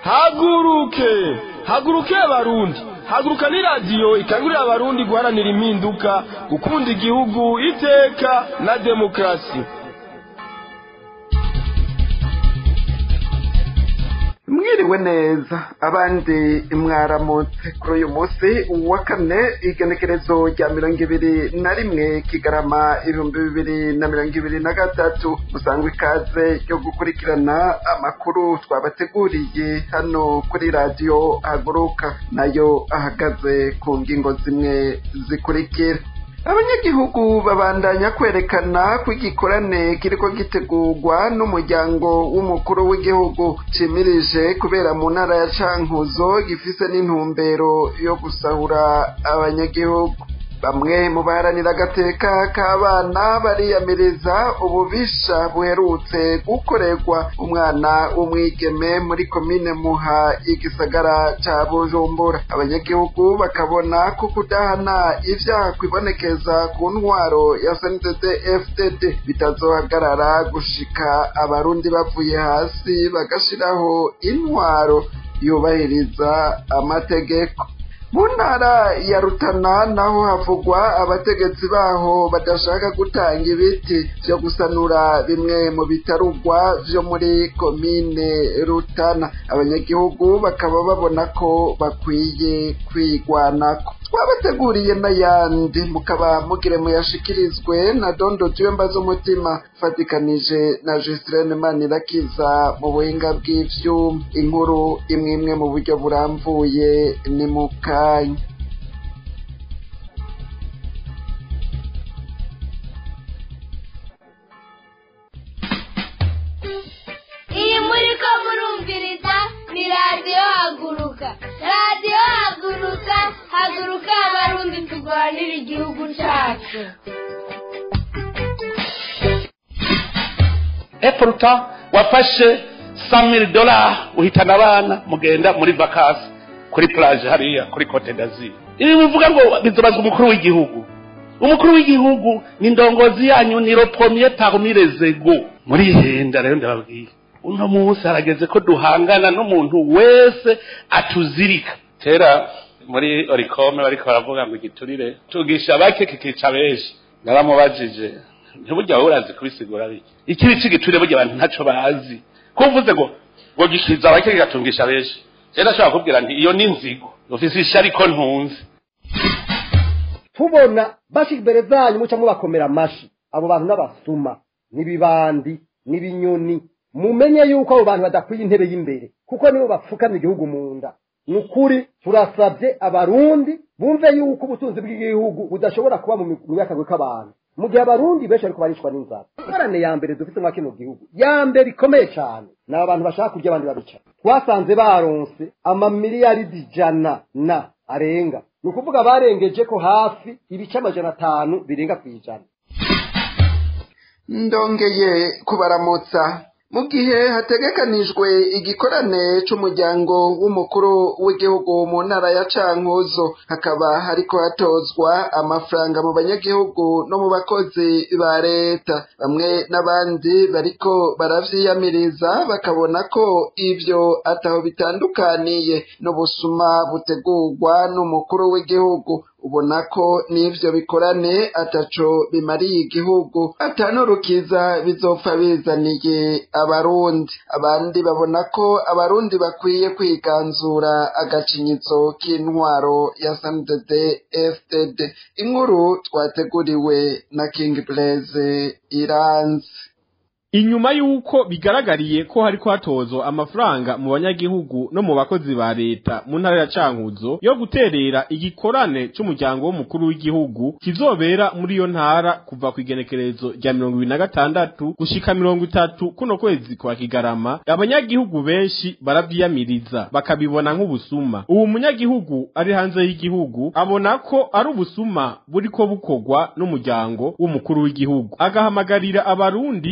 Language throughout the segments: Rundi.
haguruke haguruke abarundi haguruka ni radiyo ikangurira abarundi guharanira impinduka gukunda igihugu iteka na demokarasi mwiriwe neza abandi mwaramutse kuri uyu munsi wa kane igenekerezo rya mirongo ibiri na rimwe kigarama ibihumbi bibiri na mirongo ibiri na gatatu musangwa ikaze ryo gukurikirana amakuru twabateguriye hano kuri radiyo haguruka nayo ahagaze ku ngingo zimwe zikurikira abanyagihugu babandanya kwerekana ko igikorane kiriko gitegurwa n'umuryango w'umukuru w'igihugu cimirije kubera mu ntara ya cankuzo gifise n'intumbero yo gusahura abanyagihugu bamwe mu baharanira agateka k'abana bariyamiriza ububisha buherutse gukorerwa umwana w'umwigeme muri komine muha igisagara ca bujumbura abanyagihugu bakabona ko kudahana ivyaha kwibonekeza ku ntwaro ya sndd fdd bitazohagarara gushika abarundi bavuye hasi bagashiraho intwaro yubahiriza amategeko mu ntara ya rutana naho havugwa abategetsi baho badashaka gutanga ibiti vyo gusanura bimwe mu bitarugwa vyo muri komine rutana abanyagihugu bakaba babona ko bakwiye kwigwanako twabateguriye n'ayandi mukaba mugire muyashikirizwe na dondo tuyomba z'umutima fatikanije na Justirene Manirakiza mu buhinga bw'ivyuma inkuru imwe imwe mu buryo buramvuye ni mu kanya iyi muri ko murumviriza ni radiyo haguruka radiyo haguruka haguruka abarundi turwanira igihugu cyacu epuruta wafashe samiri dola uhitana abana mugenda muri vakasi kuri plage hariya kuri cote d'azur ibi bivuga ngo bizobazwa umukuru w'igihugu umukuru w'igihugu ni ndongozi yanyu ni ropomiye parmi les ego muri henda rero ndababwiye uno munsi harageze ko duhangana n'umuntu wese atuzirika kera muri orikome bariko baravuga ngo igiturire tugisha bake kikica benshi naramubajije ntiburya wowe urazi kubisigura biki ikibi c'igiturire burya abantu ntaco bazi ko uvuze ngo ngo gishiza bake kigatungisha benshi rero ashobora kubwira nti iyo ni inzigo ufise ishari ko ntunzi tubona bashika imbere zanyu muca mubakomera amashi abo bantu n'abasuma n'ibibandi n'ibinyoni mumenye yuko abo bantu badakwiye intebe y'imbere kuko nibo bapfukamye igihugu mu nda ni ukuri turasabye abarundi bumve yuko ubutunzi bw'igihugu budashobora kuba mu myakagwe k'abantu mu gihe abarundi benshi ariko barishwa n'inzara ingorane ya mbere dufite mwa kino gihugu ya mbere ikomeye cyane ni abantu bashaka kurya abandi babicara twasanze baronse amamiliyaridi ijana na arenga ni ukuvuga barengeje ko hafi ibice amajana atanu birenga ku ijana ndongeye kubaramutsa mu gihe hategekanijwe igikorane c'umuryango w'umukuru w'igihugu mu ntara ya cankuzo hakaba hariko hatozwa amafaranga mu banyagihugu no mu bakozi ba leta bamwe n'abandi bariko baravyiyamiriza bakabona ko ivyo ataho bitandukaniye n'ubusuma butegurwa n'umukuru w'igihugu ubona ko n'ivyo bikorane ataco bimariye igihugu atanurukiza bizopfa bizaniye abarundi abandi babona ko abarundi bakwiye kwiganzura agacinyizo k'intwaro ya sndd fdd inkuru twateguriwe na king blaise iranzi inyuma y'uko bigaragariye ko hariko hatozwa amafaranga mu banyagihugu no mu bakozi ba leta mu ntara ya cankuzo yo guterera igikorane c'umuryango w'umukuru w'igihugu kizobera muri iyo ntara kuva ku igenekerezo rya mirongo ibiri na gatandatu gushika mirongo itatu kuno kwezi kwa kigarama abanyagihugu benshi baravyiyamiriza bakabibona nk'ubusuma ubu munyagihugu ari hanze y'igihugu abona ko ari ubusuma buriko bukorwa n'umuryango w'umukuru w'igihugu agahamagarira abarundi guhaguruka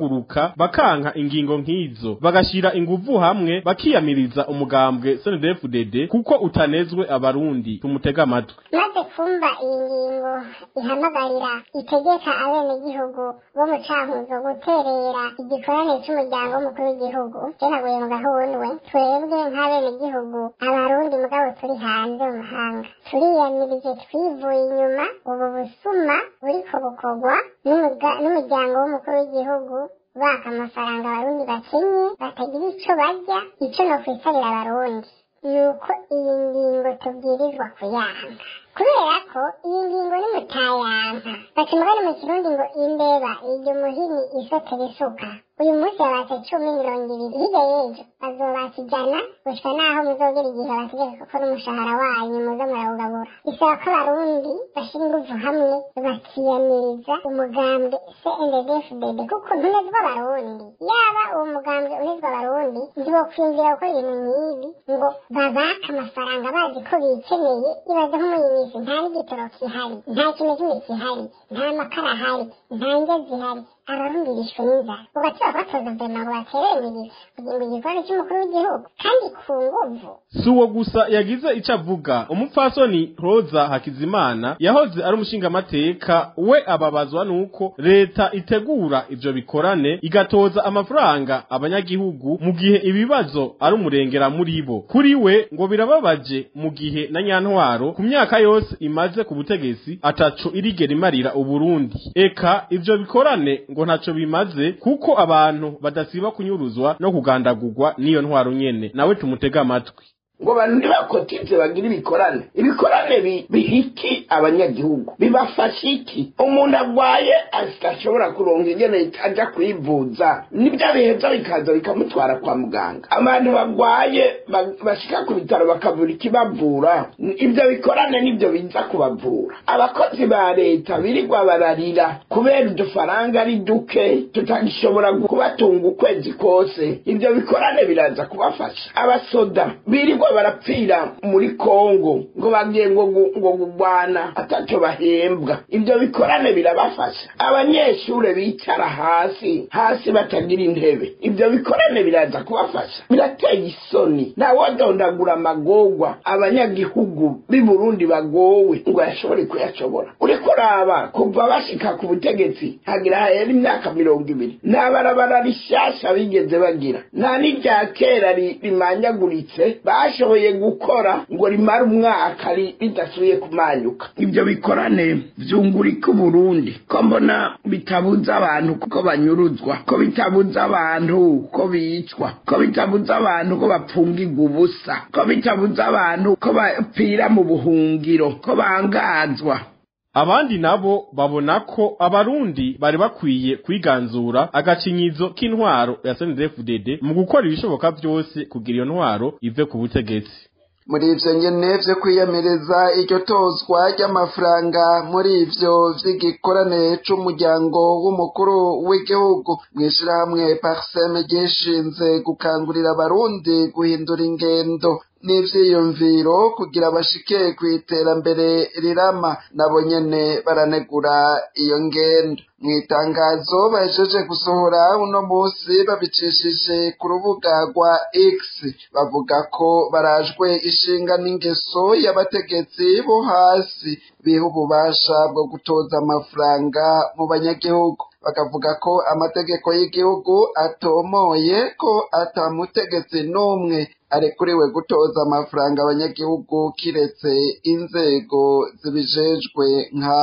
guhaguruka bakanka ingingo nk'izo bagashira inguvu hamwe bakiyamiriza umugambwe CNDD-FDD kuko utanezwe abarundi tumutega amatwi maze kumva iyi ngingo ihamagarira itegeka abenegihugu bo mu cankuzo guterera igikorane c'umuryango w'umukuru w'igihugu jenaguye mu gahundwe twebwe nk'abenegihugu abarundi mugabo turi hanze mu mahanga turiyamirije twivuye inyuma ubu busuma buriko bukorwa n'umuga- n'umuryango w'umukuru w'igihugu baka amafaranga abarundi bakenye batagira ico barya ico no kwisabira abarundi nuko iyi ngingo tubwirizwa kuyanga kubera ko iyi ngingo ni mutayanka baca umugani mu kirundi ngo imbeba irya umuhini isotera isuka uyu munsi babatse cumi mirongo ibiri hirya y'ejo bazobatse ijana gushika naho muzogera igihe bategeka ko n'umushahara wanyu muza murawugabura bisaba ko abarundi bashira inguvu hamwe bakiyamiriza umugambwe CNDD-FDD kuko ntunezwa abarundi yaba uwo mugambwe unezwa abarundi ntibokwiyumvira gukora ibintu nk'ibi ngo babake amafaranga bazi ko bikeneye ibaze nko muri iyi minsi nta n'igitoro kihari nta kintu kimwe kihari nta makara ahari nta ndya zihari abarundi bishwe n'inzara ugatura kubatoza vema ngo baterere kugira ngo igikorwa cy'umukuru w'igihugu kandi ku nguvu si uwo gusa yagize icyo avuga umupfasoni roza hakizimana yahoze ari umushingamateka we ababazwa n'uko leta itegura ivyo bikorane igatoza amafaranga abanyagihugu mu gihe ibibazo ari umurengera muri bo kuri we ngo birababaje mu gihe na nyantwaro ku myaka yose imaze ku butegetsi ataco irigera imarira uburundi eka ivyo bikorane ngo ntaco bimaze kuko abantu badasiba kunyuruzwa no kugandagurwa n'iyo ntwaro nyene nawe tumutega amatwi ngo abantu ntibakoteze bagire ibikorane ibikorane bi- bihiki abanyagihugu bibafasha iki umuntu arwaye adashobora kuronka ingene aja kwivuza nibyo biheza bikaza bikamutwara kwa muganga abantu barwaye ba- bashika ku bitaro bakavura ikibavura ibyo bikorane nibyo biza kubavura abakozi ba leta birirwa bararira kubera udufaranga ari duke tutagishobora kubatunga ukwezi kose ibyo bikorane biraza kubafasha abasoda birirwa barapfira muri kongo ngo bagiye ngo gu- ngo gugwana atacyo bahembwa ibyo bikorane birabafasha abanyeshure bicara hasi hasi batagira intebe ibyo bikorane biraza kubafasha birateye isoni ntawodondagura amagorwa abanyagihugu b'i burundi bagowe ngo yashobore kuyashobora uriko uraba kuva bashika ku butegetsi hagira hahera imyaka mirongo ibiri nta barabara rishasha bigeze bagira nta n'irya kera ri- rimanyaguritse bashoboye gukora ngo rimare umwaka ri- ridasubiye kumanyuka ibyo bikorane vyungurika uburundi ko mbona bitabuza abantu ko banyuruzwa ko bitabuza abantu ko bicwa ko bitabuza abantu ko bapfungirwa ubusa ko bitabuza abantu ko bapfira mu buhungiro ko bangazwa abandi nabo babona ko abarundi bari bakwiye kwiganzura agacinyizo k'intwaro ya CNDD-FDD mu gukora ibishoboka byose kugira iyo ntwaro ive ku butegetsi muri ivyo nyene vyo kwiyamiriza iryo tozwa ry'amafaranga muri ivyo vy'igikorane c'umuryango w'umukuru w'igihugu mw'ishirahamwe parseme ryishinze gukangurira abarundi guhindura ingendo n'ivyiyumviro kugira bashike kw'iterambere rirama nabo nyene baranegura iyo ngendo mw'itangazo bahejeje gusohora uno musi babicishije ku rubuga rwa X bavuga ko barajwe ishinga n'ingeso y'abategetsi bo hasi biha ububasha bwo gutoza amafaranga mu banyagihugu bakavuga ko amategeko y'igihugu atomoye ko atamutegetsi n'umwe arekuriwe gutoza amafaranga abanyagihugu kiretse inzego zibijejwe nka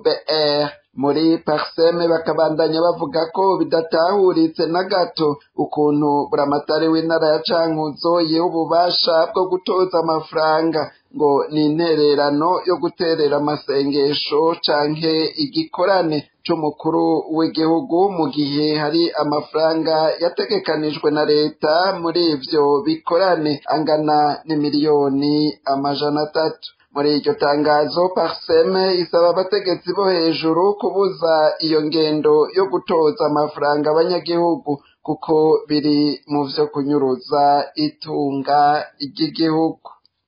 OBR muri parseme bakabandanya bavuga ko bidatahuritse na gato ukuntu buramatari w'intara ya cankuzo yiha ububasha bwo gutoza amafaranga ngo ni intererano yo guterera amasengesho canke igikorane c'umukuru w'igihugu mu gihe hari amafaranga yategekanijwe na leta muri ivyo bikorane angana n'imiliyoni amajana atatu muri iryo tangazo parseme isaba abategetsi bo hejuru kubuza iyo ngendo yo gutoza amafaranga abanyagihugu kuko biri mu vyo kunyuruza itunga ry'igihugu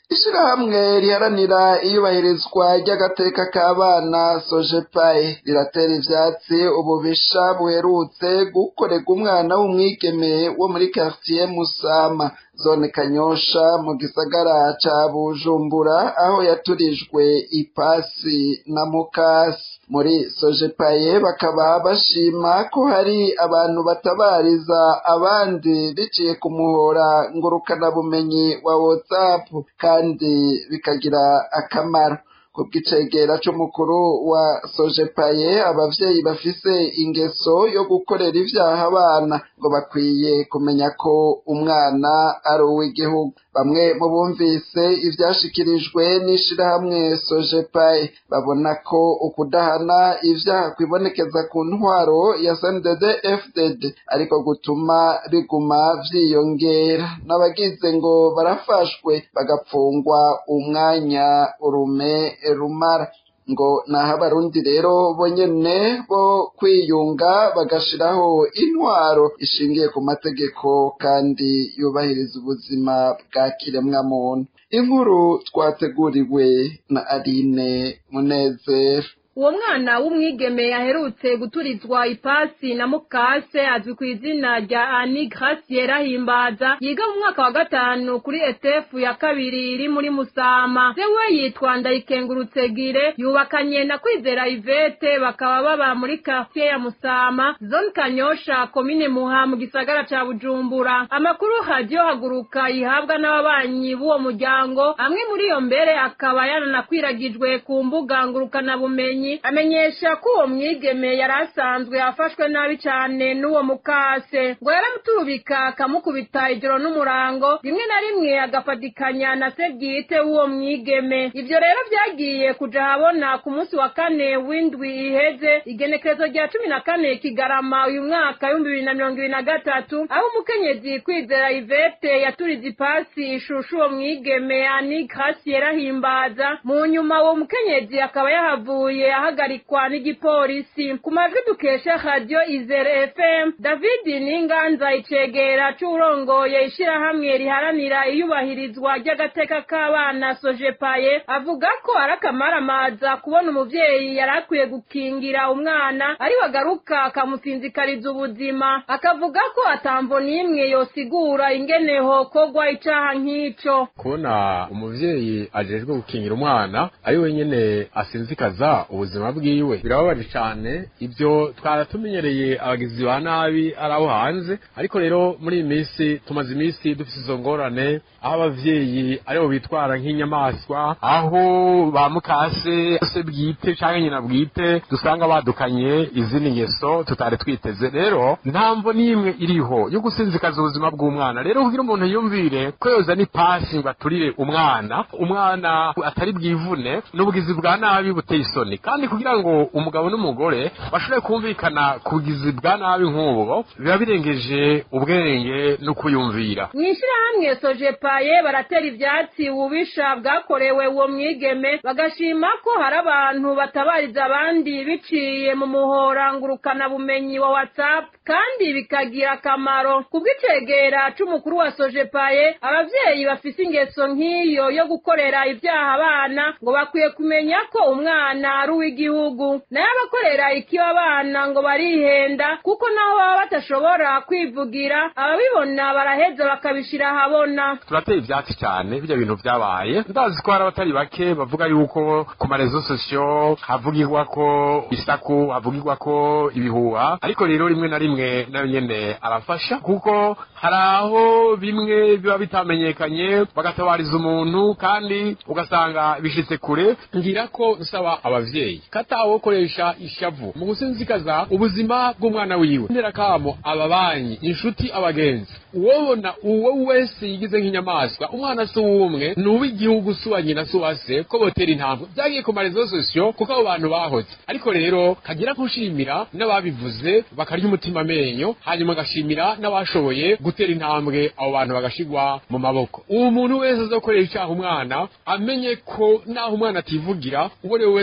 ishirahamwe riharanira iyubahirizwa ry'agateka k'abana sojepaye riratera ivyatsi ububisha buherutse gukorerwa umwana w'umwigeme wo muri quartier musama zone kanyosha mu gisagara ca bujumbura aho yaturijwe ipasi na mukasi muri sojepaye bakaba bashima ko hari abantu batabariza abandi biciye ku muhora ngurukanabumenyi wa whatsapp kandi bikagira akamaro ku bw'icegera c'umukuru wa sojepaye abavyeyi bafise ingeso yo gukorera ivyaha abana ngo bakwiye kumenya ko umwana ari uw'igihugu bamwe mu bumvise ivyashikirijwe n'ishirahamwe sojepaye babona ko ukudahana ivyaha kwibonekeza ku ntwaro ya snddd fdd ariko gutuma biguma vyiyongera n'abagize ngo barafashwe bagapfungwa umwanya urume rumara ngo naho abarundi rero bonyene bo kwiyunga bagashiraho intwaro ishingiye ku mategeko kandi yubahiriza ubuzima bwa kiremwamuntu inkuru twateguriwe na aline munezero uwo mwana w'umwigeme yaherutse guturizwa ipasi na mukase azwi ku izina rya ani gracie rahimbaza yiga mu mwaka wa gatanu kuri etefu ya kabiri iri muri musama se we yitwa ndayikengurutse gire yubakanye na kwizera ivete bakaba baba muri quartier ya musama zone kanyosha komine muha mu gisagara ca bujumbura amakuru hajyo haguruka ihabwa n'ababanyi b'uwo muryango amwe muri iyo mbere akaba yananakwiragijwe ku mbuga ngurukanabumenyi amenyesha ko uwo mwigeme yari asanzwe afashwe nabi cyane n'uwo mukase ngo yaramuturubika akamukubita ijoro n'umurango rimwe na rimwe agafatikanya na se bwite w'uwo mwigeme ibyo rero byagiye kuja habona ku munsi wa kane w'indwi iheze igenekerezo rya cumi na kane kigarama uyu mwaka w'ibihumbi bibiri na mirongo ibiri na gatatu aho umukenyezi kwizera ivete yaturize ipasi ishushu uwo mwigeme ani gracie yarahimbaza mu nyuma uwo mukenyezi akaba yahavuye ahagarikwa n'igipolisi ku majwi dukesha radiyo izere fm david n'inganza icegera c'urongoye ishirahamwe riharanira iyubahirizwa ry'agateka k'abana sojepaye avuga ko ari akamaramaza kubona umuvyeyi yari akwiye gukingira umwana ari wagaruka akamusinzikariza ubuzima akavuga ko atamvo n'imwe yosigura ingene hokogwa icaha nk'ico kubona umuvyeyi ajejwe gukingira umwana ari wenyene asinzikaza ubuzima bwiwe birababaje cane ibyo twaratumenyereye abagizi ba nabi ari abo hanze ariko rero muri iyi minsi tumaze iminsi dufite izo ngorane aho abavyeyi aribo bitwara nk'inyamaswa aho ba mukase se bwite canke nyina bwite dusanga badukanye izindi ngeso tutari twiteze rero nta mvo n'imwe iriho yo gusinzikaza ubuzima bw'umwana rero kugira umuntu yumvire ko yoza n'ipasi ngo aturire umwana umwana atari bwivune n'ubugizi bwa nabi buteye isoni kandi kugira ngo umugabo n'umugore bashobore kumvikana ku bugizi bwa nabi nk'ubwo biba birengeje ubwenge no kuyumvira mw'ishirahamwe sojepaye baratera ivyatsi ububisha bwakorewe uwo mwigeme bagashima ko hari abantu batabariza abandi biciye mu muhora ngurukana bumenyi wa whatsapp kandi bikagira akamaro kubw'icegera c'umukuru wa sojepaye abavyeyi bafise ingeso nk'iyo yo gukorera ivyaha abana ngo bakwiye kumenya ko umwana ari uw'igihugu nayo abakorera ikiba abana ngo barihenda kuko naho baba batashobora kwivugira ababibona baraheza bakabishira ahabona turateye ivyatsi cyane bijya bintu vyabaye ndazi ko hari abatari bake bavuga yuko ku marezo sosiyo havugirwa ko isaku havugirwa ko ibihuha ariko rero rimwe na rimwe nayo nyene arafasha kuko hari aho bimwe biba bitamenyekanye bagatabariza umuntu kandi ugasanga bishitse kure ngira ko nsaba abavyeyi katawo koresha ishavu mu gusinzikaza ubuzima bw'umwana wiwe ndera kamo ababanyi inshuti abagenzi uwobona uwo wese yigize nk'inyamaswa umwana si uwumwe ni uw'igihugu si uwa nyina si uwa se ko botera intambwe byagiye ku marezo sosiyo kuko abo bantu bahoze ariko rero kagira kushimira n'ababivuze bakarya umutima amenyo hanyuma agashimira n'abashoboye gutera intambwe abo bantu bagashigwa mu maboko uwo muntu wese azokorera icyaha umwana amenye ko naho umwana ativugira uwo ari we wese azomuvuga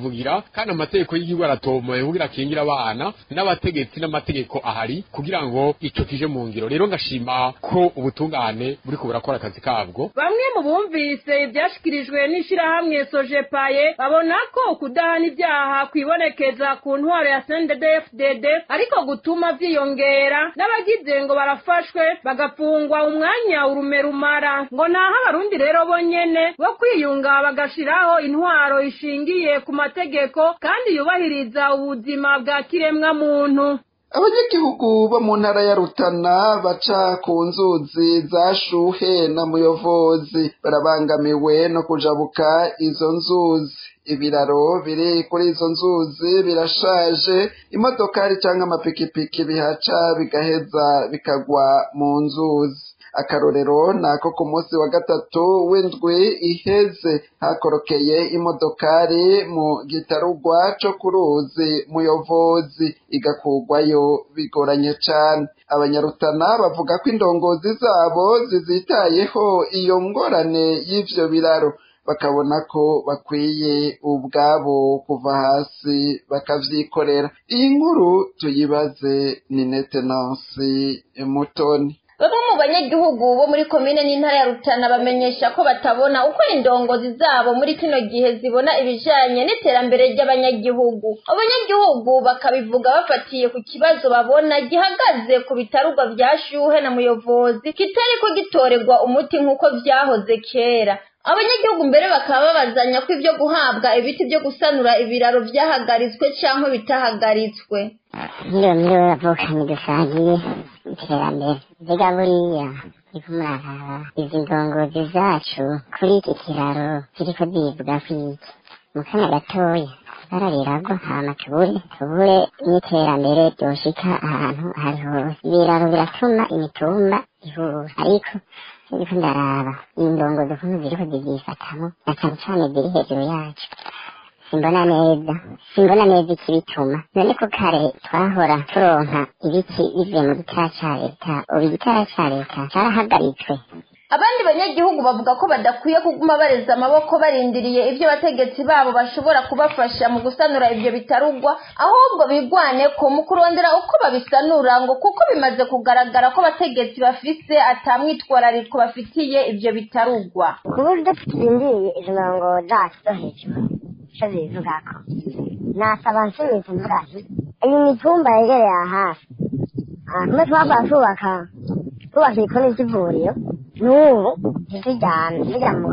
arivugira kandi amategeko y'igihugu aratomoye kugira akingire abana n'abategetsi n'amategeko ahari kugira ngo ico kije mu ngiro rero ngashima ko ubutungane buriko burakora akazi kabwo bamwe mu bumvise ibyashyikirijwe n'ishyirahamwe sojepaye babona ko kudahana ibyaha kwibonekeza ku ntwaro ya sndfdd ariko gutuma byiyongera n'abagize ngo barafashwe bagafungwa umwanya urume rumara ngo naho abarundi rero bonyene bo kwiyunga bagashiraho intwaro ishingiye ku mategeko kandi yubahiriza ubuzima bwa kiremwa muntu abanyagihugu bo mu ntara ya rutana baca ku nzuzi za shuhe na muyovozi barabangamiwe no kujabuka izo nzuzi ibiraro biri kuri izo nzuzi birashaje imodokari cyangwa amapikipiki bihaca bigaheza bikagwa mu nzuzi akarorero ni ako ku munsi wa gatatu w'indwi iheze hakorokeye imodokari mu gitarugwa co ku ruzi muyovozi igakugwayo bigoranye cane abanyarutana bavuga ko indongozi zabo zizitayeho iyo ngorane y'ivyo biraro bakabona ko bakwiye ubwabo kuva hasi bakavyikorera iyi nkuru tuyibaze ni netenansi mutoni bamwe mu banyagihugu bo muri komine n'intara ya rutana bamenyesha ko batabona uko indongozi zabo muri kino gihe zibona ibijanye n'iterambere ry'abanyagihugu abanyagihugu bakabivuga bafatiye ku kibazo babona gihagaze ku bitarugwa vya shuhe na muyovozi kitariko gitorerwa umuti nk'uko vyahoze kera abanyagihugu mbere bakaba babazanya ko ibyo guhabwa ibiti byo gusanura ibiraro vyahagaritswe canke bitahagaritswe nkiriwe muri we bavukanye dusangiye iterambere mbega buriya niko muraraba izi ndongozi zacu kuri iki kiraro ziriko zivuga kwiki mu kanya gatoya ibara riragwa hama tubure tubure n'iterambere ryoshika ahantu ahari hose ibiraro biratuma imitumba ihura ariko ndiko ndaraba iyi ndongozi ukuntu ziriko zivyifatamo na cane cane ziri hejuru yacu simbona neza simbona neza ikibituma none ko kare twahora turonka ibiti bivuye mu gitara ca leta ubu igitara ca leta carahagaritswe abandi banyagihugu bavuga ko badakwiye kuguma bareza amaboko barindiriye ibyo abategetsi babo bashobora kubafasha mu gusanura ibyo bitarugwa ahubwo bigwane ko mu kurondera uko babisanura ngo kuko bimaze kugaragara ko abategetsi bafise atamwitwarariko bafitiye ibyo bitarugwa ku buryo turindiriye izo ndongo zacu zo hejuru icyo zibivugako nasaba nsubiza mvuga nti iyi mitumba yegereye aha hafi aha kumwe twava twubaka twubaka igikoni cy'ivuriro n'ubu ntitujyane tujya mu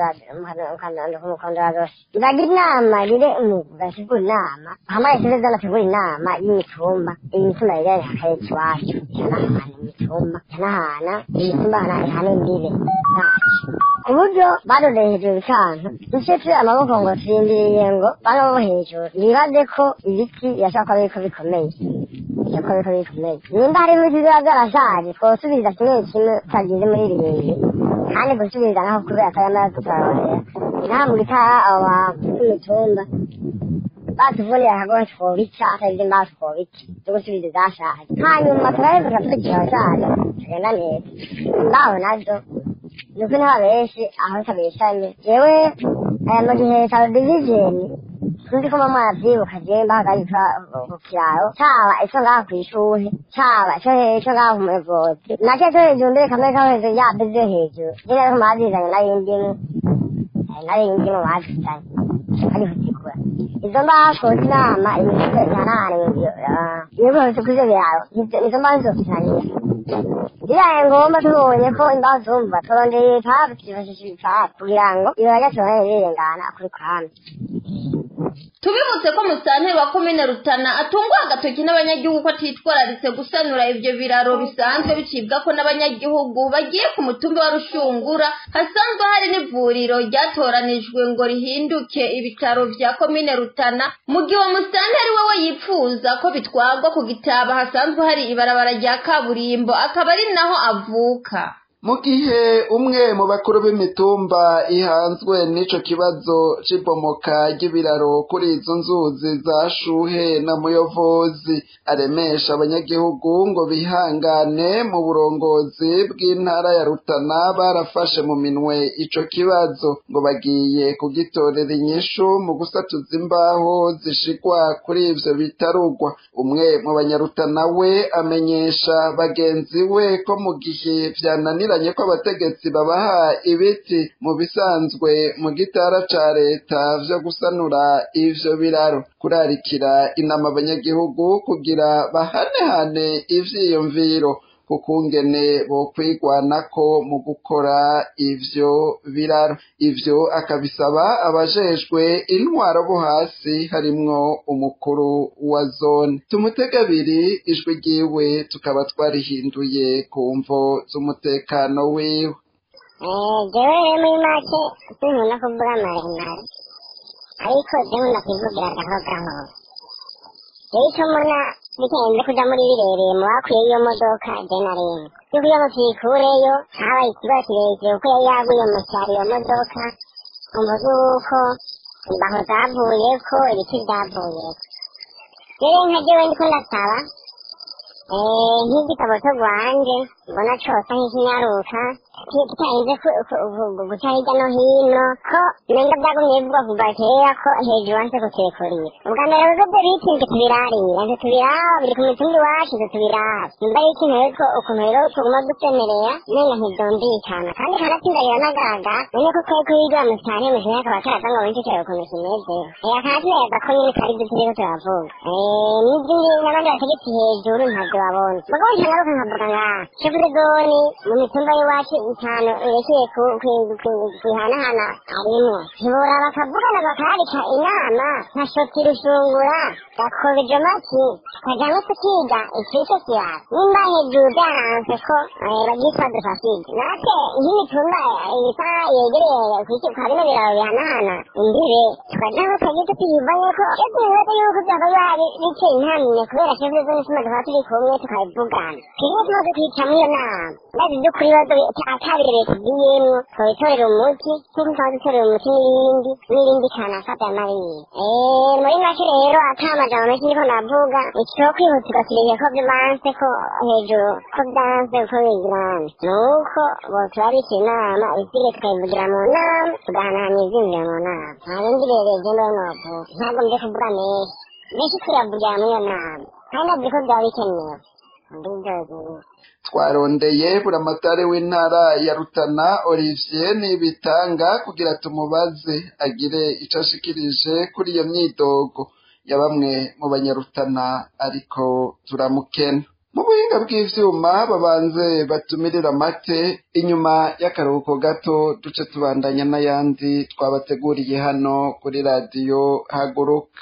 mukondora iragira inama rire gasigura inama hamaye seze zanategura inama y'imitumba iyi mitumba yegereye akarere iwacu ihanahana imitumba ihanahana imitumba ihanahana imbibe zacu ku buryo baroreye hejuru bikanka duce amaboko ngo turindiriye ngo bano bo hejuru bibaze ko ibiti birashobora kuba biriko bikomeye birashobora kuba biriko bikomeye nimba harimo ibiti biba byarashaje twosubiza kimwe kimwe tutagize muri birindwi kandi gusubiza naho kubera ko yamaze kuturarorera inaha mu gitara abo bantu b'imitumba batuvunira akagohe twobica atari imbaho twobica zo gusubiza izashaje hanyuma turaheza tukaturikira abashaje tugenda neza imbaho nazo nuko niho benshi aho tabeshanye yewe aya mu gihe cya divizeni sinzi ko mama yavyibuka jewe mbahagarika ku kiraro caba ico ngaha kw'ishure caba ico ico ngaha ku muyobozi nake co hejuru mbere kamwe ko hejuru yabe vyo hejuru nyene ariko mazizanye nari indimu nari indimu bazizanye ari kuzigura izo mbaho twoza inama imifuko ihanahana ibikoretse kuri ivyo biraro izo mbaho nizofitaniye biraye ngombwa tubonye ko imbaho zumva turondeye itabu twifashisha ibipfapu kugira ngo ibara tubone rirengana kuri kwame tubibutse ko musanteri wa komine rutana atungwa agatoki n'abanyagihugu ko atitwararitse gusanura ibyo biraro bisanzwe bicibwa ko n'abanyagihugu bagiye ku mutumba wa rushungura hasanzwe hari n'ivuriro ryatoranijwe ngo rihinduke ibitaro vya komine rutana mu gihe uwo musanteri wewe yipfuza ko bitwagwa ku gitaba hasanzwe hari ibarabara rya kaburimbo akaba ari naho avuka mu gihe umwe mu bakuru b'imitumba ihanzwe n'ico kibazo c'ibomoka ry'ibiraro kuri izo nzuzi za shuhe na muyovozi aremesha abanyagihugu ngo bihangane mu burongozi bw'intara ya rutana barafashe mu minwe ico kibazo ngo bagiye kugitorera inyishu mu gusatuza imbaho zishigwa kuri ivyo bitarugwa umwe mu banyarutana we amenyesha bagenzi we ko mu gihe vyananiranye ko abategetsi babaha ibiti mu bisanzwe mu gitara ca leta vyo gusanura ivyo biraro kurarikira inama abanyagihugu kugira bahanehane ivyiyumviro kukungene bokwigwanako mu gukora ivyo biraro ivyo akabisaba abajejwe intwaro bo hasi harimwo umukuru wa zone tumutega abiri ijwi ryiwe tukaba twarihinduye ku mvo z'umutekano wiwe jewe muri make sinkunda kuvuga maremare ariko jewe ndakwivugira gahoro gahoro jewe ico mbona bigenze kuja muri birereye mu bakwiye iyo modoka je na rimwe yo kugira ngo tuyikureyo habaye ikibazo kirekire kuko yari yaguye mu cyaro iyo modoka umva yuko imbaho zavuyeko ibiti vyavuyeko rero nka jewe ndiko ndasaba nk'igitabo cyo rwanje mbona cosa nk'ikinyaruka kitarinze guca hirya no hino ko nenga byagumye bivugwa kuva kera ko hejuru hanze kuturekurira ubwa mbere bigo byo biti nge tubirarira nge tubiraba biri ku mitumba iwacu nge tubiraba nimba ari ikintu rero ukuntu rero tuguma dusemerera nenga ntibyumvikana kandi kanatsinda biranagaragara none ko twari kuyigira mu cyane mu kinyaka akaba karaza ngo benshi kireba ukuntu kimeze aya kanatsinda ko nyine twari ibyo turiko turavuga n'izindi n'abandi bategetsi hejuru ntabyo babona mugabo ntagaruka nkavuga ngaha shefu zoni mu mitumba y'iwacu itanu yerekeye kwihanahana arimwo ntibora bakavugana bakararika inama nka shoti rushungura gakobeje maki tukajamwo tukiga ikico kirara nimba hejuru byaranze ko bagitwa dufaside natwe nk'imitumba isa yegereye kwa bino biraro bihanahana imbibe tukajamwo tukagira tutiyivanye ko iyo tubibaza yuko byaba bari biteye intamye kubera shefu zoni tuma tukaba turi kumwe tukabivugana twebwe tumaze kwicamwo iyo nama ndazi by'ukuri ibibazo atabirere tugiyemwo twabitorera umuti nk'uko twaba dutorera umuti n'ibindi n'ibindi kanaka bya mariye muri make rero ata amajambo menshi niko navuga ikiho kwihutirwa kireke ko bibanse ko hejuru ko byanse uko bigirana nuko boturabika inama isire tukayivugira mu nama tugahanahana ivyumviro mu nama nta bindi rero je mbe novuga ntabwo mje kuvuga menshi menshi turavugira muri iyo nama kandi nazi ko byaba bikenewe ndivyo twarondeye buramatari w'intara ya rutana olivier nibitanga kugira tumubaze agire ico ashikirije kuri iyo myidogo ya bamwe mu banyarutana ariko turamukena mu buhinga bw'ivyuma babanze batumirira amate inyuma y'akaruhuko gato duce tubandanya n'ayandi twabateguriye hano kuri radiyo haguruka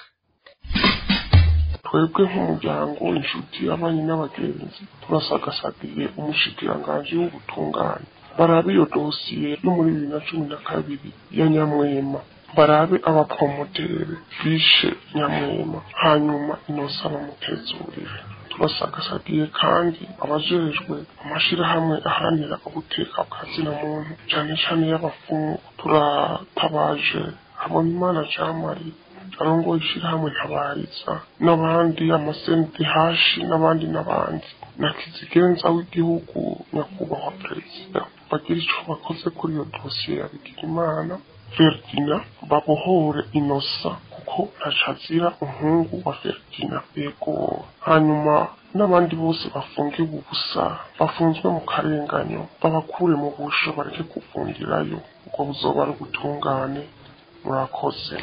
twebwe nk'umuryango inshuti abanyi n'abagenzi turasagasagiye umushikiranganji w'ubutungane barabe iyo dosiye yo muri bibiri na cumi na kabiri ya nyamwema barabe abapromotere bishe nyamwema hanyuma inosa bamutezurire turasagasagiye kandi abajejwe amashirahamwe aharanira ubuteka bwa zina muntu cane cane y'abafungu turatabaje habonimana jean marie arongoye ishirahamwe ntabariza n'abandi amasenti hashi n'abandi n'abandi na kizigenza w'igihugu nyakubahwa perezida bagira ico bakoze kuri iyo dosiye ya bigirimana ferdina babohore inosa kuko ntacazira umuhungu wa ferdina yego hanyuma n'abandi bose bafungiwe ubusa bafunzwe mu karenganyo babakure mu busho bareke kuvungirayo ubwo buzoba ari ubutungane murakoze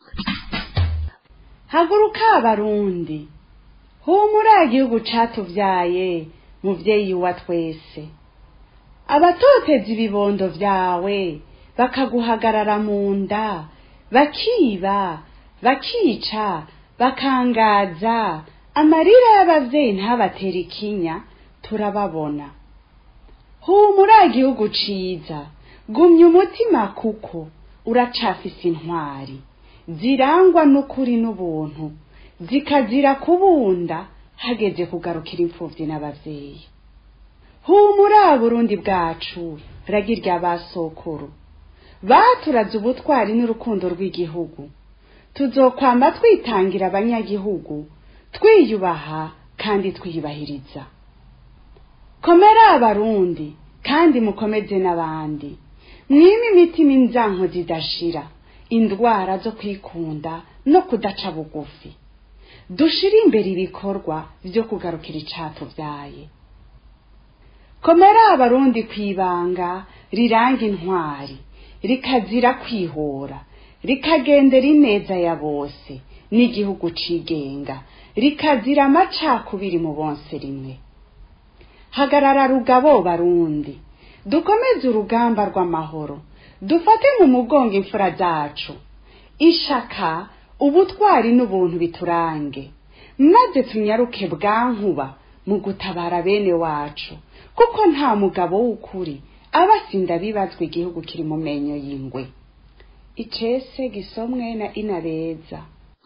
haguruka abarundi humura igihugu catuvyaye muvyeyi wa twese abatoteza ibibondo vyawe bakaguhagarara mu nda bakiba bakica bakangaza amarira y'abavyeyi ntabatera ikinya turababona humura igihugu ciza gumya umutima kuko uracafise intwari zirangwa n'ukuri n'ubuntu zikazira kubunda hageze kugarukira imfuvyi n'abavyeyi humura burundi bwacu ragirya basokuru baturaze ubutwari n'urukundo rw'igihugu tuzokwamba twitangira abanyagihugu twiyubaha kandi twiyubahiriza komera abarundi kandi mukomeze n'abandi mwime imitima inzanko zidashira indwara zo kwikunda no kudaca bugufi dushire imbere ibikorwa byo kugarukira icatuvyaye komera abarundi kwibanga riranga intwari rikazira kwihora rikagendera ineza ya bose n'igihugu cigenga rikazira amacakubiri mu bonse rimwe hagarara rugabo barundi dukomeze urugamba rw'amahoro dufate mu mugongo imfura zacu ishaka ubutwari n'ubuntu biturange maze tunyaruke bwankuba mu gutabara bene wacu kuko nta mugabo w'ukuri aba asinda bibazwa igihugu kiri mu menyo y'ingwe icese gisomwe na inabeza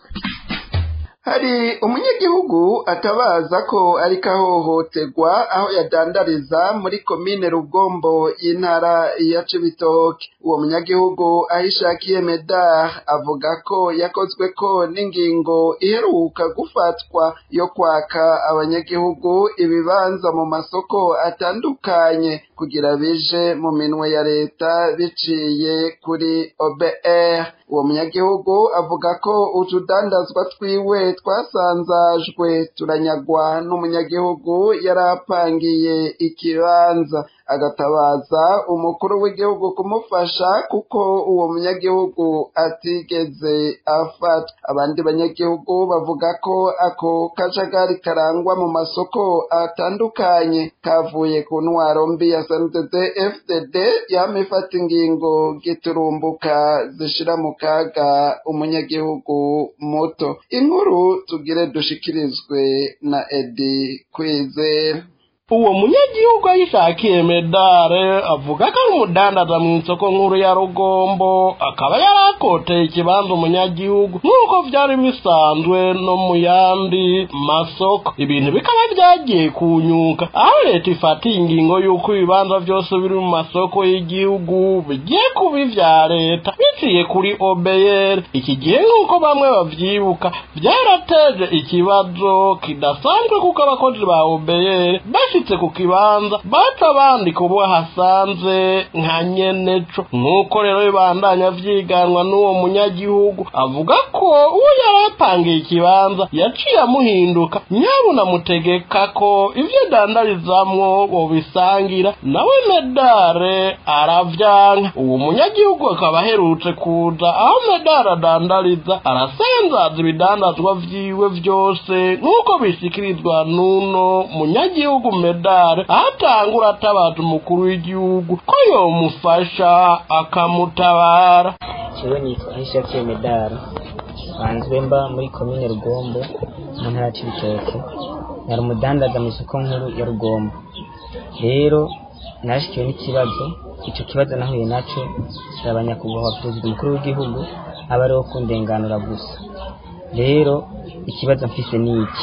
hari umunyagihugu atabaza ko ariko ahohoterwa aho yadandariza muri komine rugombo y'intara ya cibitoke uwo munyagihugu aho ishakiye medar avuga ko yakozwe ko n'ingingo iheruka gufatwa yo kwaka abanyagihugu ibibanza mu masoko atandukanye kugira bije mu minwe ya leta biciye kuri obr uwo munyagihugu avuga ko utudandazwa twiwe twasanzajwe turanyagwa n'umunyagihugu yari apangiye ikibanza agatabaza umukuru w'igihugu kumufasha kuko uwo munyagihugu atigeze afata abandi banyagihugu bavuga ko ako kajagari karangwa mu masoko atandukanye kavuye ku ntwaro mbi ya sndd fdd yama ifata ingingo giturumbuka zishira mu kaga umunyagihugu muto inkuru tugire dushikirizwe na edi kwizera uwo munyagihugu ayishakiye medare avuga ko ari umudandaza mu isoko nkuru ya rugombo akaba yari akoteye ikibanza umunyagihugu nk'uko byari bisanzwe no mu yandi masoko ibintu bikaba byagiye kunyuka aho leta ifatiye ingingo y'uko ibibanza byose biri mu masoko y'igihugu bigiye kuba ibya leta biciye kuri obeyeri iki gihe nk'uko bamwe babyibuka byarateje ikibazo kidasanzwe kuko abakozi ba obeyeri bashitse ku kibanza baca bandika ubu hasanze nka nyeneco nk'uko rero bibandanya vyiganwa n'uwo munyagihugu avuga ko uwo yari apangiye ikibanza yaciye amuhinduka nyabuna mutegeka ko ivyo dandarizamwo bobisangira nawe medare aravyanka uwo munyagihugu akaba aherutse kuza aho medare adandariza arasanzaza ibidandazwa vyiwe vyose nk'uko bishikirizwa n'uno munyagihugu medare ahatangura atabaza umukuru w'igihugu ko yomufasha akamutabara jewe nitwa ahishakiye medara banzwe mba muri komine rugombo mu ntara ya cibitoke nari umudandaza mu isoko nkuru ya rugombo rero narashikiwe n'ikibazo ico kibazo nahuye naco saba nyakubahwa perezida umukuru w'igihugu aba ariwo kundenganura gusa rero ikibazo mfise ni iki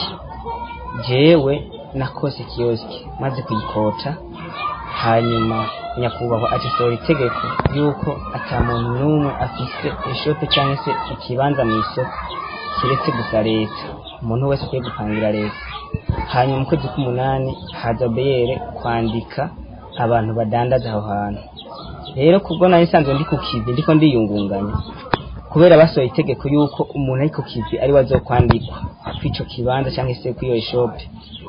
jewe nakose kiyosiki maze kuyikota hanyuma nyakubahwa agisohora itegeko yuko ata muntu n'umwe afise ishope cyangwa se ikibanza mu isoko kiretse gusa leta umuntu wese akwiye gupangira leta hanyuma mu kwezi k'umunani haza beyere kwandika abantu badandaza aho hantu rero kubwo nari nsanzwe ndi ku kivi ndiko ndiyungunganya kubera basohoye itegeko yuko umuntu ari ku kivi ari we azokwandikwa kw'ico kibanza cyangwa se kw'iyo shope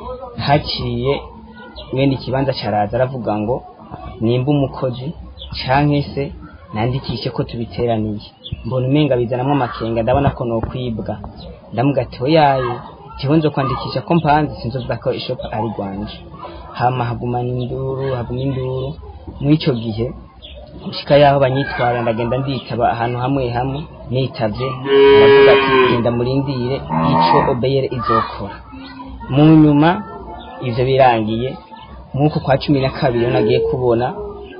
haciye mwene ikibanza caraza aravuga ngo nimba umukozi canke se nandikishe ko tubiteraniye mbona umenga bizanamwo amakenga ndabona ko nokwibwa ndamuga ati oyaye jewe nzo kwandikisha ko mpanze sinzovuga ko ishopa ari rwanje hama hagumana induru haguma induru mw'ico gihe gushika yaho banyitwara ndagenda nditaba ahantu hamwe hamwe nitavye aravuga ati genda murindire ico obeyere izokora mu nyuma ivyo birangiye nk'uko kwa cumi na kabiri nagiye kubona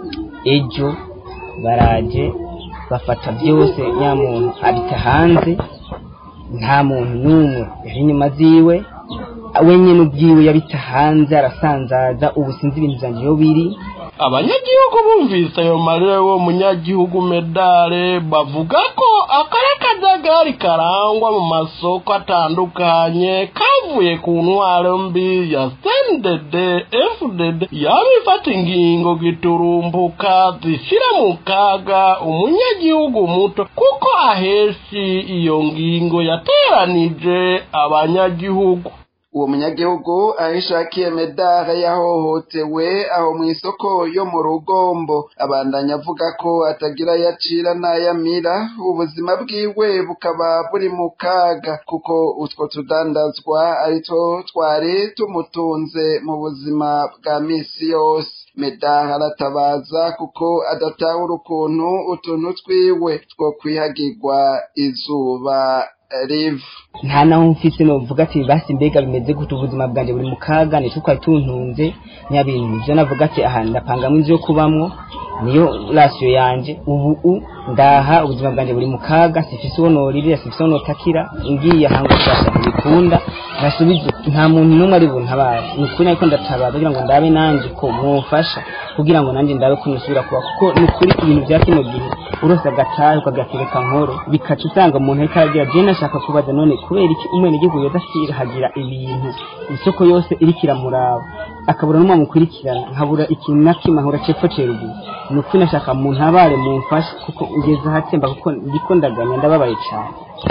ejo baraje bafata byose nyamuntu abita hanze nta muntu n'umwe yari inyuma ziwe wenyine ubwiwe yabita hanze arasanzaza ubu sinzi ibintu byanjye iyo biri abanyagihugu bumvise ayo marira y'uwo munyagihugu medale bavuga ko akari akajagari karangwa mu masoko atandukanye kavuye ku ntwaro mbi ya cndd fdd yaba ifata ingingo giturumbuka zishyira mu kaga umunyagihugu muto kuko aheshi iyo ngingo yateranije abanyagihugu uwo munyagihugu aho ishakiye medare yahohotewe aho mu isoko yo mu rugombo abandanya avuga ko atagira yacira n'ayamira ubuzima bwiwe bukaba buri mu kaga kuko utwo tudandazwa ari two twari tumutunze mu buzima bwa misi yose medare aratabaza kuko adatahura ukuntu utuntu twiwe two kwihagirwa izuba riva nta naho mfise novuga ati basi mbega bimeze gute ubuzima bwanjye buri mu kaga nicyo twari tuntunze nyabintu ivyo navuga ati aha ndapangamwo inzu yo kubamwo niyo rasiyo yanje ubu u ndaha ubuzima bwanjye buri mu kaga sifise uwo noririra sifise uwo notakira ngiye ahantu gushasha ntibikunda nasubize nta muntu n'umwe ari buntabare ni ukuri ariko ndatabaza kugira ngo ndabe nanje ko mwofasha kugira ngo nanjye ndabe ko nusubira kuba kuko ni ukuri ibintu bya kino gihe urose agatahe ukagatereka nkoro bikaca usanga umuntu ariko aragira je nashaka kubaza none kubera iki umwenegihugu yoza hagira ibintu isoko yose iriko iramuraba akabura n'umwe mukurikirana nkabura ikintu na kimwe nkabura cepfo ceruguru ni ukuri nashaka muntabare mumfashe kuko ngeze ahatemba kuko ndiko ndaganya ndababaye cane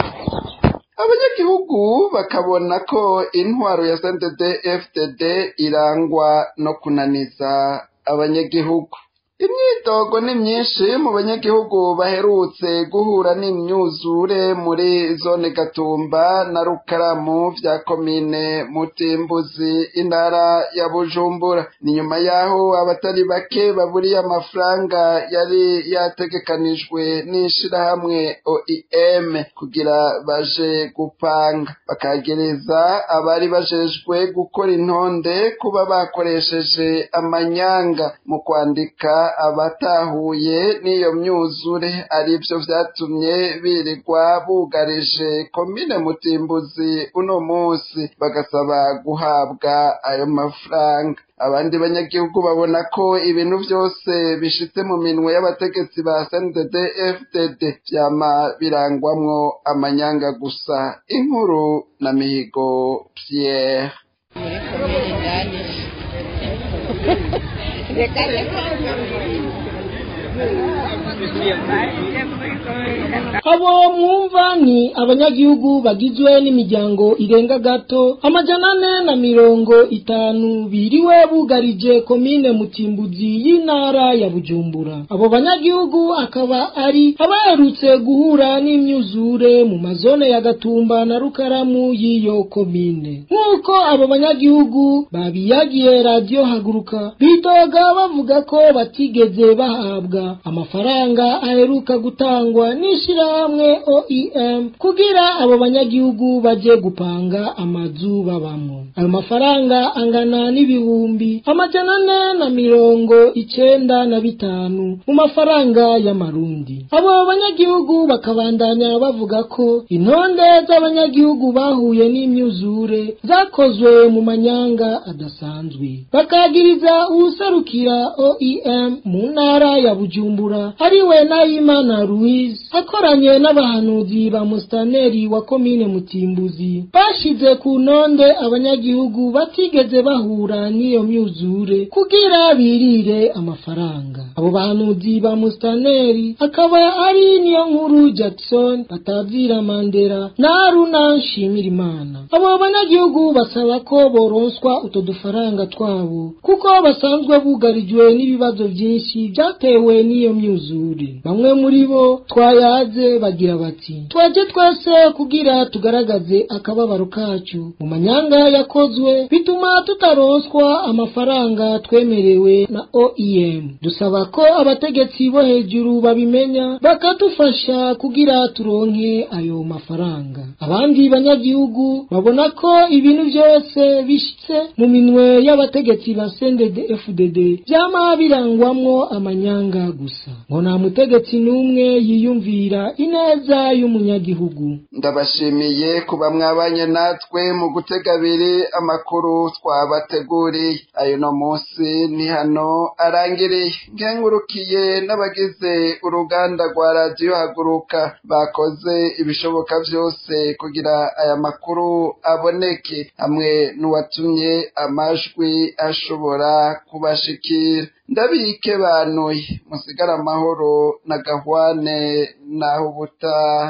abanyagihugu bakabona ko intwaro ya cndd fdd irangwa no kunaniza abanyagihugu imyidogo ni myinshi mu banyagihugu baherutse guhura n'imyuzure muri zone gatumba na rukaramu vya komine mutimbuzi intara ya bujumbura ni nyuma yaho abatari bake baburiye amafaranga yari yategekanijwe n'ishirahamwe oim kugira baje gupanga bakagereza abari bajejwe gukora intonde kuba bakoresheje amanyanga mu kwandika abatahuye n'iyo myuzure aribyo vyatumye birirwa bugarije komine mutimbuzi uno munsi bagasaba guhabwa ayo mafaranga abandi banyagihugu babona ko ibintu byose bishitse mu minwe y'abategetsi ba CNDD FDD vyama birangwamwo amanyanga gusa inkuru na mihigo Pierre abo mwumva ni abanyagihugu bagizwe n'imiryango irenga gato amajana ane na mirongo itanu biriwe bugarije komine mutimbuzi y'intara ya bujumbura abo banyagihugu akaba ari abaherutse guhura n'imyuzure mu mazone ya gatumba na rukaramu y'iyo komine nk'uko abo banyagihugu babiyagiye radiyo haguruka bidoga bavuga ko batigeze bahabwa amafaranga aheruka gutangwa n'ishirahamwe OEM kugira abo banyagihugu baje gupanga amazu babamo ayo mafaranga angana n'ibihumbi amajana ane na mirongo icenda na bitanu mu mafaranga y'amarundi abo banyagihugu bakabandanya bavuga ko intonde z'abanyagihugu bahuye n'imyuzure zakozwe mu manyanga adasanzwe bakagiriza uwuserukira OEM mu ntara ya Bujumbura ariwe Nayimana Louise akoranye n'abahanuzi ba mustaneri wa komine Mutimbuzi bashize ku ntonde abanyagihugu batigeze bahura n'iyo myuzure kugira birire amafaranga abo bahanuzi ba mustaneri akaba ari niyo nkuru Jackson batavira Mandela na Aruna Nshimirimana abo banyagihugu basaba ko boronswa uto dufaranga twabo kuko basanzwe bugarijwe n'ibibazo byinshi byatewe n'iyo myuzure bamwe muri bo twayaze bagira bati twaje twese kugira tugaragaze akababaro kacu mu manyanga yakozwe bituma tutaronswa amafaranga twemerewe na OEM dusaba ko abategetsi bo hejuru babimenya bakadufasha kugira turonke ayo mafaranga abandi banyagihugu babona ko ibintu byose bishitse mu minwe y'abategetsi ba CNDD FDD byama birangwamwo amanyanga gusa ngo nta mutegetsi n'umwe yiyumvira ineza y'umunyagihugu ndabashimiye kuba mwabanye natwe mu gutega abiri amakuru twabateguriye ayo no munsi ni hano arangiriye nkengurukiye n'abagize uruganda rwa radiyo haguruka bakoze ibishoboka byose kugira aya makuru aboneke hamwe n'uwatumye amajwi ashobora kubashikira ndabike banuye musigara amahoro na gahwane naho ubutaha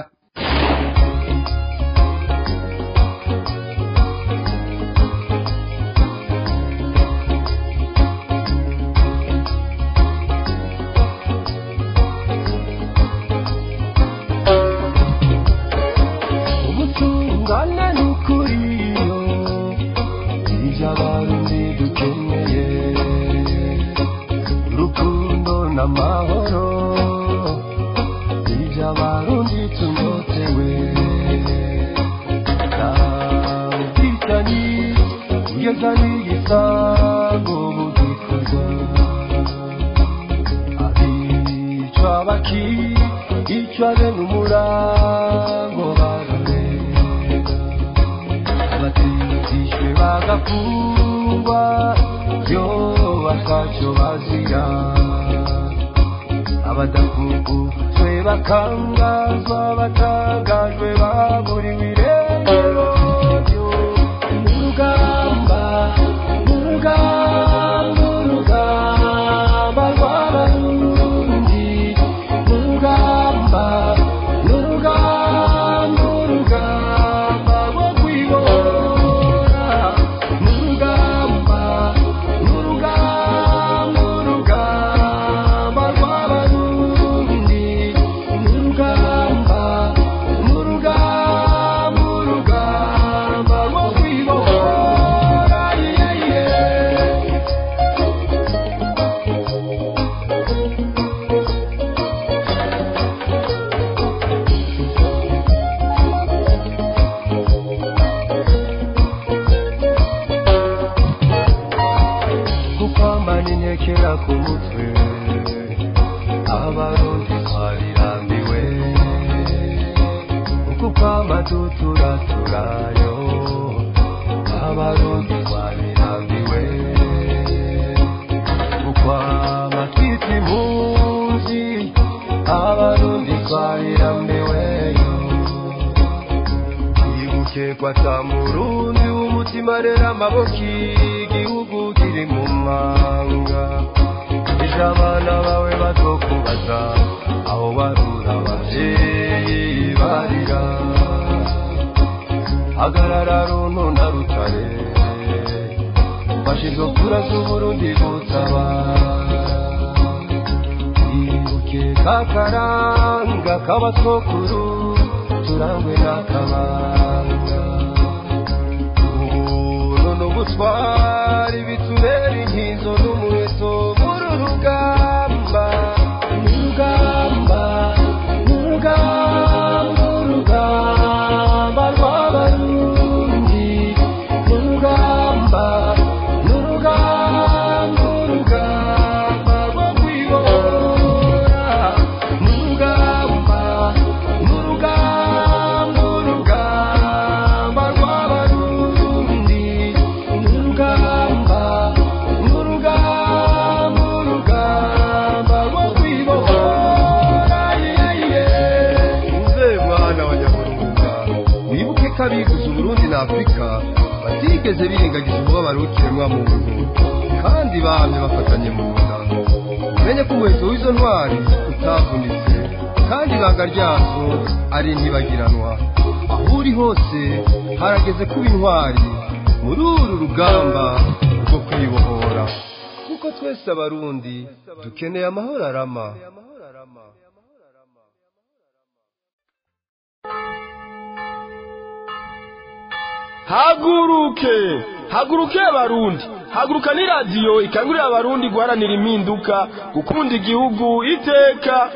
ubutungane n'ukuri ibyo abarundi dukeneye urukundo n'amahoro ibyo abarundi tunyotewe nta ubwicanyi kugeza n'igisango bugikorwa abicwa bakicwa bene umurango bararega abatizishwe bagafungwa yo batacyo bazira abadakuguzwe bakangazwa batangajwe baburiwe irengero mu rugamba mu rugamba urugamba rw'abarundi mu rugamba n'urugamba urugamba rwo kwibora mu rugamba n'urugamba urugamba rw'abarundi mu rugamba n'urugamba urugamba rwo kwibora yeah, yeah. kukwambana intekera ku mutwe abarundi twarirambiwe uku kwamba tuturaturayo abarundi twarirambiwe ukwama twita impunzi abarundi twarirambiweyo ibuke kwata murundi w'umutima rero amaboko igihugu kiri mu manga ejo abana bawe bazokubaza aho barura abavyeyi barira hagarara runtu na rutare bashirwa kura z'uburundi gutabara ibuke kakaranga k'abasokuru turangwe n'akabanga ubuntu n'ubutwari bitubera inkizo n'umuheto muri rugamba n'urugamba n'urugamba urugamba rw'abarundi n'urugamba n'urugamba urugamba rwo kwibora n'urugamba n'urugamba urugamba rw'abarundi n'urugamba n'urugamba urugamba rwo kwibora yeah, yeah. uze mwana wa nyamurunga wibuke ko abiguze uburundi na afurika batigeze birengagiza umubabaro w'ikiremwa muntu kandi bamye bafatanye mu nda umenye ko umuheto w'izo ntwari utavunitse kandi ibanga ryazo ari ntibagiranwa aho uri hose harageze kuba intwari muri uru rugamba rwo kwibohora kuko twese abarundi dukeneye amahoro arama haguruke haguruke abarundi haguruka ni radiyo ikangurira abarundi guharanira impinduka gukunda igihugu iteka